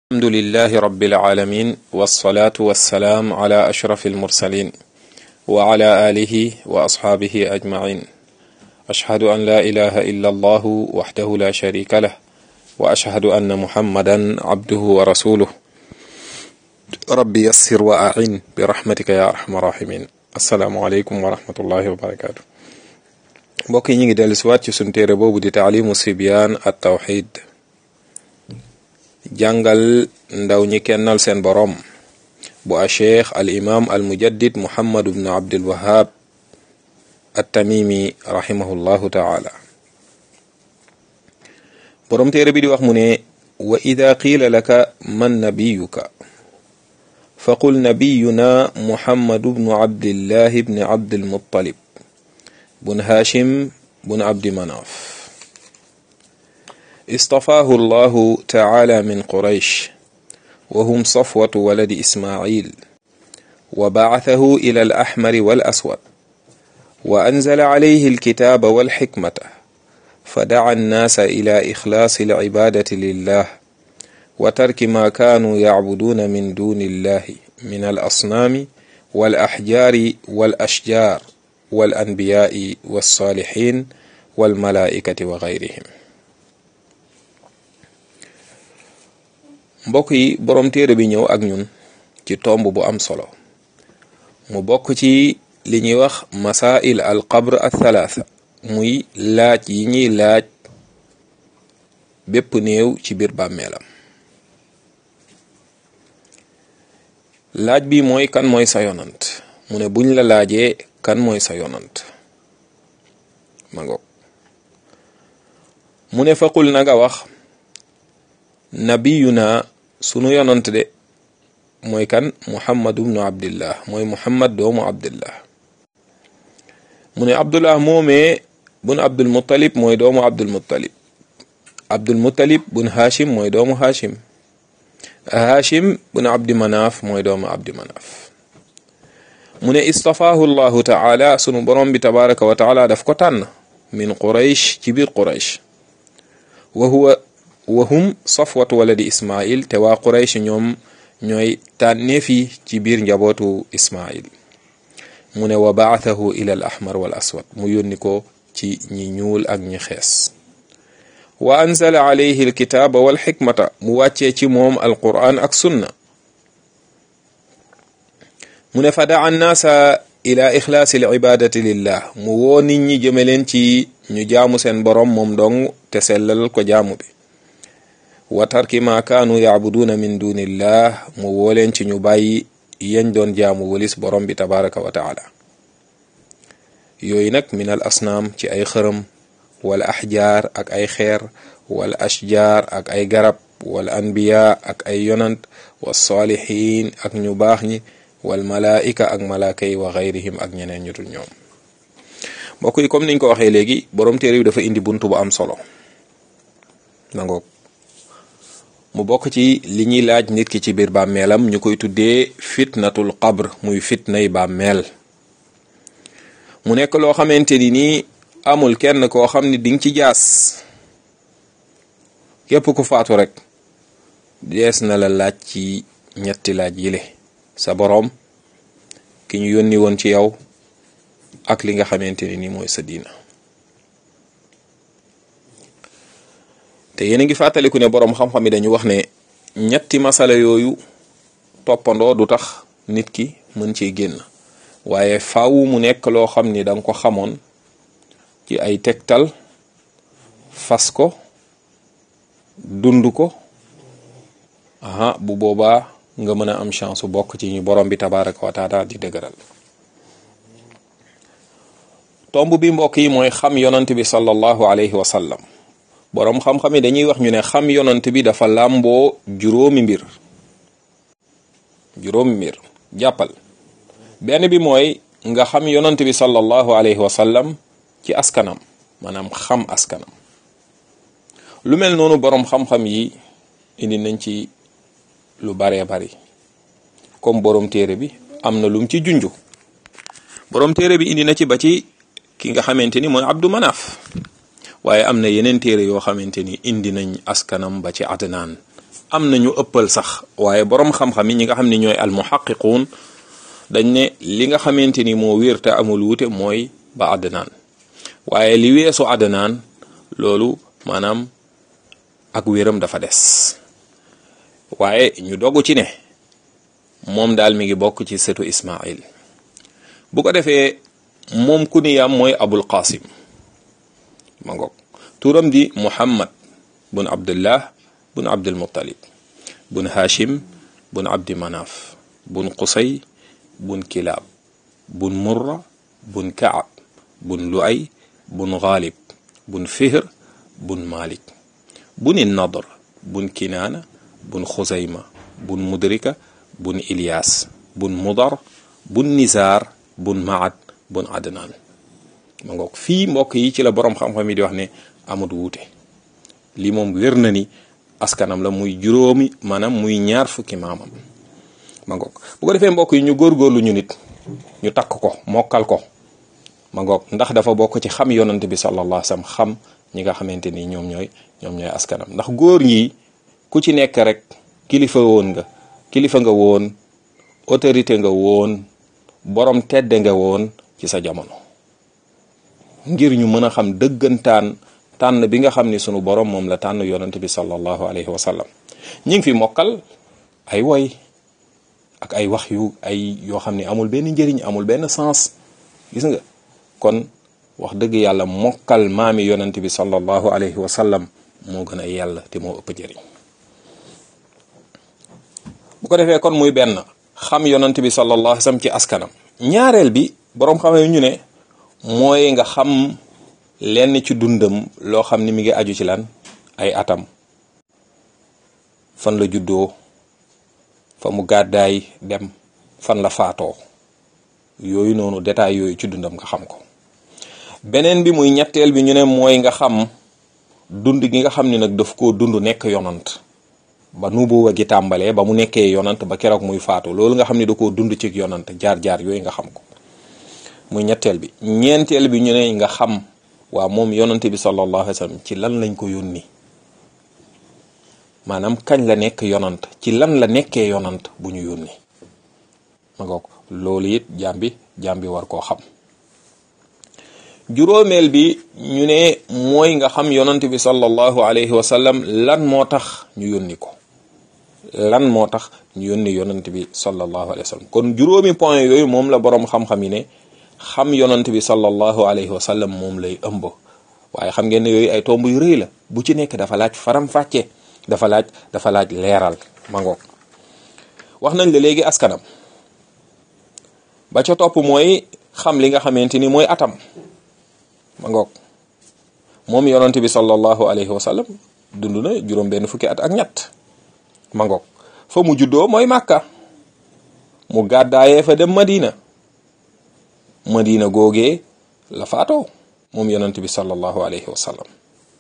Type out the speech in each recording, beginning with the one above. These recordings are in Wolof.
الحمد لله رب العالمين والصلاة والسلام على أشرف المرسلين وعلى آله وأصحابه أجمعين أشهد أن لا إله إلا الله وحده لا شريك له وأشهد أن محمدا عبده ورسوله رب يسر وأعين برحمتك يا أرحم الراحمين السلام عليكم ورحمة الله وبركاته mbokk yi ñu ngi dellu siwaat ci sunu téere boobu di taalimu sibyaan at tawxid jàngal ndaw ñi kennal seen boroom bu a cheikh al imam al mujaddid muhammad bnu abdul wahab at tamimi rahimahullahu taala boroom téere bi di wax mu ne wa ida qiila laka man nabiyuka faqul nabiyuna muhammadu bnu abdillahi bni abdilmuttalib bun hashim bun abdi manaaf اصطفاه الله تعالى من قريش وهم صفوة ولد إسماعيل وبعثه إلى الأحمر والأسود وأنزل عليه الكتاب والحكمة فدعا الناس إلى إخلاص العبادة لله وترك ما كانوا يعبدون من دون الله من الأصنام والأحجار والأشجار والأنبياء والصالحين والملائكة وغيرهم mbokk yi boroom téere bi ñëw ak ñun ci tomb bu am solo mu bokk ci li ñuy wax masail al qabr al thalaatha muy laaj yi ñuy laaj bépp néew ci biir bàmmeelam laaj bi mooy kan mooy sa yonant mu ne buñ la laajee kan mooy sa yonant ma ngoog mu ne faqul na nga wax nabiyuna sunu yonant de mooy kan muhammad ibnu abdillah mooy muhammad doomu abdillah mu ne abdullah moomee bun abdul muttalib mooy doomu abdul muttalib abdul muttalib bun hashim mooy doomu hashim hashim bun abdi manaaf mooy doomu abdi manaaf mu ne istafaahu llahu taala sunu borom bi tabaraka wa taala daf ko tànn min quraysh ci biir quraysh wa huwa wahum safwatu waladi ismail te waa quraysh ñoom ñooy tànneef yi ci biir njabootu ismail mu ne wa baathahu ila al ahmar wal aswad mu yónni ko ci ñi ñuul ak ñi xees wa anzala alayhi alkitaaba wal xikmata mu wàccee ci moom alquran ak sunna mu ne fa daa annaasa ila ixlaasi alibadati lillah mu woo nit ñi jëme leen ci ñu jaamu seen borom moom dong te sellal ko jaamu bi wa tarki ma kaanu yacbuduuna min dunillah mu woo leen ci ñu bàyyi yañ doon jaamu walis borom bi tabaraka wa taala yooyu nag min al asnaam ci ay xërëm wal axjaar ak ay xeer wal ashjaar ak ay garab wal anbiya ak ay yonant wa saalihin ak ñu baax ñi wal malaika ak malaaka yi wa gayrihim ak ñeneen ñu dul ñoom mbokk yi comme niñ ko waxee léegi borom téere bi dafa indi buntu bu am solo nangoog mu bokk ci li ñuy laaj nit ki ci biir bàmmeelam ñu koy tuddee fitnatul qabr muy fitnay bàmmeel mu nekk loo xamante ni nii amul kenn koo xam ni dinga ci jaas képp ku faatu rek dees na la laaj ci ñetti laaj yile sa boroom ki ñu yónni woon ci yow ak li nga xamante ni nii mooy sa diina te yéen a ngi fàttaliku ne boroom xam-xam yi dañu wax ne ñetti masala yooyu toppandoo du tax nit ki mën cee génn waaye faaw mu nekk loo xam ni danga ko xamoon ci ay tegtal fas ko dund ko aha bu boobaa nga mën a am chance su bokk ci ñu borom bi tabaraka wa taala di dëgëral tomb bi mbokk yi mooy xam yonant bi sallallahu alayhi wa sallam boroom xam-xam yi dañuy wax ñu ne xam yonant bi dafa làmboo juróomi mbir juróomi mbir jàppal benn bi mooy nga xam yonant bi sallallahu alayhi wa sallam ci askanam maanaam xam askanam lu mel noonu boroom xam-xam yi indi nañ ci lu baree bari comme boroom téere bi am na lum ci junju boroom téere bi indi na ci ba ci ki nga xamante ni mooy Abdu Manaf waaye am na yeneen téere yoo xamante ni indi nañ askanam ba ci Adnaan am nañu ëppal sax waaye boroom xam-xam yi ñi nga xam ne ñooy almuhaqiquun dañ ne li nga xamante ni moo wér te amul wuute mooy ba adnaan waaye li weesu adnaan loolu maanaam ak wéram dafa des waaye ñu dogu ci ne moom daal mi ngi bokk ci setu Ismail bu ko defee moom kuniyam mooy abul qasim ma ngoog turam di muhammad bun abdullah bun abdul muttalib bun hashim bun abdi manaf bun qusay bun kilaab bun murra bun kaab bun luay bun ghalib bun fihr bun malik bun nadr bun kinaana bun xuzayma bun mudrika bun ilyas bun mudar bun nizar bun maad bun adnaan ma ngoog fii mbokk yi ci la boroom xam-xam yi di wax ne amut wuute lii moom wér na ni askanam la muy juróomi maanaam muy ñaar fukki maamam ma ngoog bu ko defee mbokk yi ñu góorgóorlu ñu nit ñu takk ko mokkal ko ma ngoog ndax dafa bokk ci xam yonant bi sallallahu alayhi wasallam xam ñi nga xamante ni ñoom ñooy ñoom ñooy askanam ndax góor ñi ku ci nekk rek kilifa woon nga kilifa nga woon autorité nga woon borom tedde nga woon ci sa jamono ngir ñu mën a xam dëggantaan tànn bi nga xam ni sunu borom moom la tànn yonent bi sallallahu alayhi wa sallam ñi ngi fi mokkal ay woy ak ay wax yu ay yoo xam ne amul benn njëriñ amul benn sens gis nga kon wax dëgg yàlla mokkal maami yonent bi sallallahu alayhi wa sallam moo gën a yàlla te moo ëpp njëriñ bu ko defee kon muy benn xam yonent bi sallallahu alayhi wa sallam ci askanam ñaareel bi boroom xam ñu ne mooy nga xam lenn ci dundam loo xam ni mi ngi aju ci lan ay atam fan la juddoo fa mu gàddaay dem fan la faatoo yooyu noonu détail yooyu ci dundam nga xam ko beneen bi muy ñetteel bi ñu ne mooy nga xam dund gi nga xam ni nag daf koo dund nekk yonant ba nubuwa gi tàmbalee ba mu nekkee yonant ba keroog muy faatu loolu nga xam ni da koo dund ci yonant jaar-jaar yooyu nga xam ko muy ñetteel bi ñeenteel bi ñu ne nga xam waa moom yonante bi sallallahu alayhi wa sallam ci lan lañ ko yónni maanaam kañ la nekk yonant ci lan la nekkee yonant bu ñu yónni ma ngoog loolu it jaam bi jaam bi war koo xam juróomeel bi ñu ne mooy nga xam yonant bi sallallahu alayhi wa sallam lan moo tax ñu yónni ko lan moo tax ñu yónni yonant bi sallallahu alayhi wa sallam kon juróomi point yooyu moom la boroom xam-xam yi ne xam yonant bi sallallahu alayhi wa sallam moom lay ëmb waaye xam ngeen ne yooyu ay tomb yu rëy la bu ci nekk dafa laaj faram-fàcce dafa laaj dafa laaj leeral ma ngoog wax nañ la léegi askanam ba ca topp mooy xam li nga xamante ni mooy atam ma ngoog moom yonant bi sallallahu alayhi wa sallam dund na juróom benn fukki at ak ñett ma ngoog fa mu juddoo mooy màkka mu gàddaayee fa dem madina madina googee la faatoo moom yonent bi sallallahu alayhi wa sallam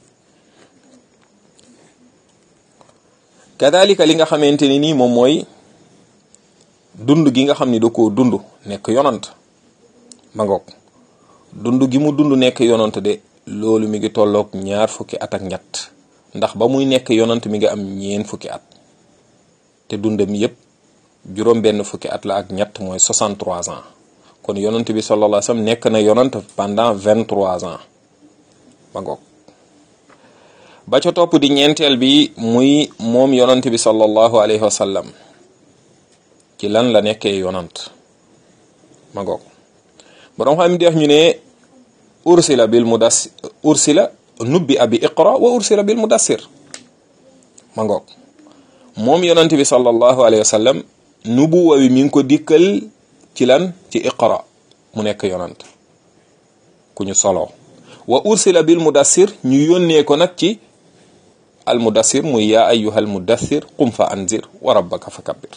kadalika li nga xamante ni nii moom mooy dund gi nga xam ni da koo dund nekk yonant ma ngoog dund gi mu dund nekk yonant de loolu mi ngi tolloog ñaar fukki at ak ñett ndax ba muy nekk yonant mi ngi am ñeen fukki at te dundam yépp juróom benn fukki at la ak ñett mooy 63 ans kon yonant bi sallallahu alayhi wasallam nekk na yonant pendant 23 ans ma ngoog ba ca topp di ñeenteel bi muy moom yonant bi sallallahu alayhi wasallam ci lan la nekkee yonant ma ngoog borom xam di wax ñu ne ursila bil mudassir ursila nubbi abi iqra wa ursila bil mudassir ma ngoog moom yonant bi sallallahu alayhi wasallam nubuwa bi mi ngi ko dikkal ci lan ci iqra mu nekk yonant ku ñu solo wa ursila bil mudassir ñu yónnee ko nag ci al mudassir muy yaa ayyuhal mudassir qum fa anzir wa rabbaka fa kabbir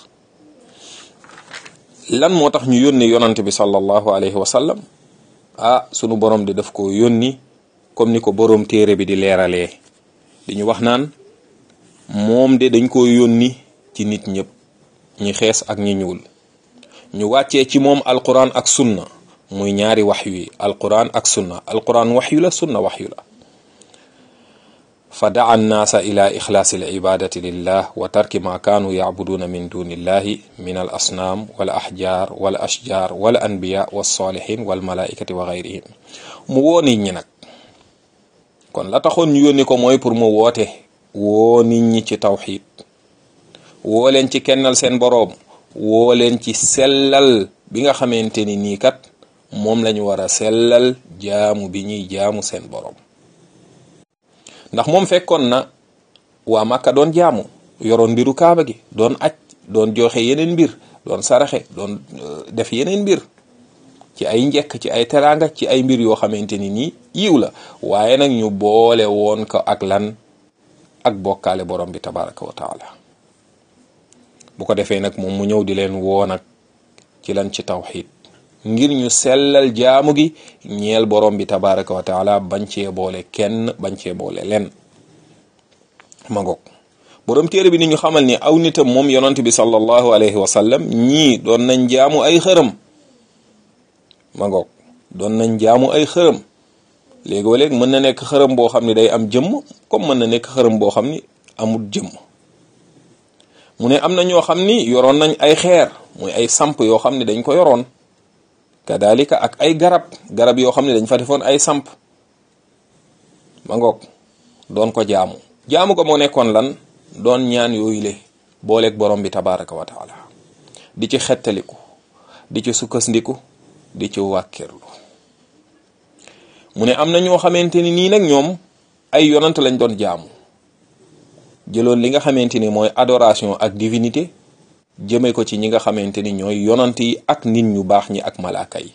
lan moo tax ñu yónni yonant bi sallallahu alayhi wa sallam ah sunu borom di daf ko yónni comme ni ko boroom téere bi di leeralee di ñu wax naan moom de dañ ko yónni ci nit ñëpp ñi xees ak ñi ñuul ñu wàccee ci moom alquran ak sunna muy ñaari waxyu yi alquran ak sunna alquran waxyu la sunna waxyu la fa daa annaasa ila ixlaasi al ibadati lillah wa tarki ma kaanu yacbuduuna min duni illahi min al asnaam wal axjaar wal ashjaar wal anbiya walsalihin walmalaikati wa gayrihim mu woo nit ñi nag kon la taxoon ñu yónni ko mooy pour mu woote woo nit ñi ci tawxid woo leen ci kennal seen boroom woo leen ci sellal bi nga xamante ni nii kat moom lañu war a sellal jaamu bi ñuy jaamu seen boroom ndax moom fekkoon na waa Màkka doon jaamu yoroon mbiru kaaba gi doon aj doon joxe yeneen mbir doon saraxe doon def yeneen mbir ci ay njekk ci ay teraanga ci ay mbir yoo xamante ni nii yiw la waaye nag ñu boole woon ko ak lan ak bokkaale borom bi tabaraka wa taala bu ko defee nag moom mu ñëw di leen woo nag ci lan ci tawxid ngir ñu sellal jaamu gi ñeel borom bi tabaraka wa taala bañ cee boole kenn bañ cee boole len ma ngoog borom téere bi ni ñu xamal ni aw nitam moom yonant bi sallallahu alayhi wa sallam ñii doon nañ jaamu ay xërëm ma ngoog doon nañ jaamu ay xërëm léegoo léeg mën na nekk xërëm boo xam ne day am jëmm comme mën na nekk xërëm boo xam ni amul jëmm mu ne am na ñoo xam ni yoroon nañ ay xeer muy ay samp yoo xam ne dañ ko yoroon kadalika ak ay garab garab yoo xam ne dañ fa defoon ay samp ma ngoog doon ko jaamu jaamu ko moo nekkoon lan doon ñaan yooyu le booleeg borom bi tabaraka wa taala di ci xettaliku di ci sukkandiku di ci wàkkirlu mu ne am na ñoo xamante ni nii nag ñoom ay yonant lañ doon jaamu jëloon li nga xamante ni mooy adoration ak divinité jëme ko ci ñi nga xamante ni ñooy yonant yi ak nit ñu baax ñi ak malaaka yi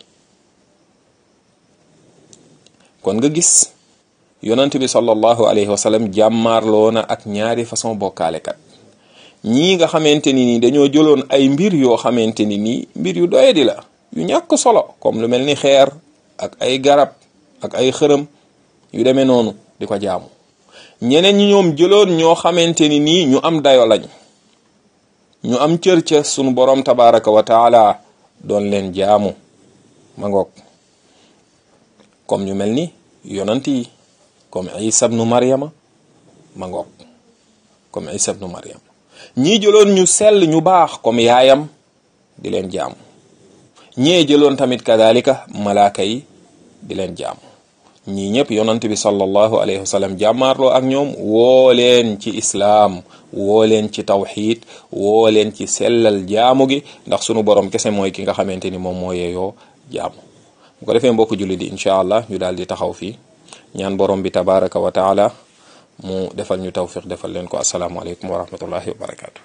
kon nga gis yonant bi sallallahu alayhi wa sallam jàmmaarloo na ak ñaari façon bokkaalekat ñii nga xamante ni nii dañoo jëloon ay mbir yoo xamante ni nii mbir yu doyadi la yu ñàkk solo comme lu mel ni xeer ak ay garab ak ay xërëm yu demee noonu di ko jaamu ñeneen ñi ñoom jëloon ñoo xamante ni nii ñu am dayo lañ ñu am cër ca sunu borom tabaraka wa taala doon leen jaamu ma ngoog comme ñu mel ni yonant yi comme isa ibnu maryama ma ngoog comme isa ibnu maryama ñii jëloon ñu sell ñu baax comme yaayam di leen jaamu ñee jëloon tamit kadalika malaaka yi di leen jaamu ñii ñëpp yonant bi sallallahu alayhi wa sallam jàmmaarloo ak ñoom woo leen ci islaam woo leen ci tawxid woo leen ci sellal jaamu gi ndax sunu borom kese mooy ki nga xamante ni moom moo yeeyoo jaamu bu ko defee mbokk julli di incha allah ñu daal di taxaw fii ñaan borom bi tabaraka wa taala mu defal ñu tawfiq defal leen ko asalaamualeykum wa rahmatullahi wa barakatu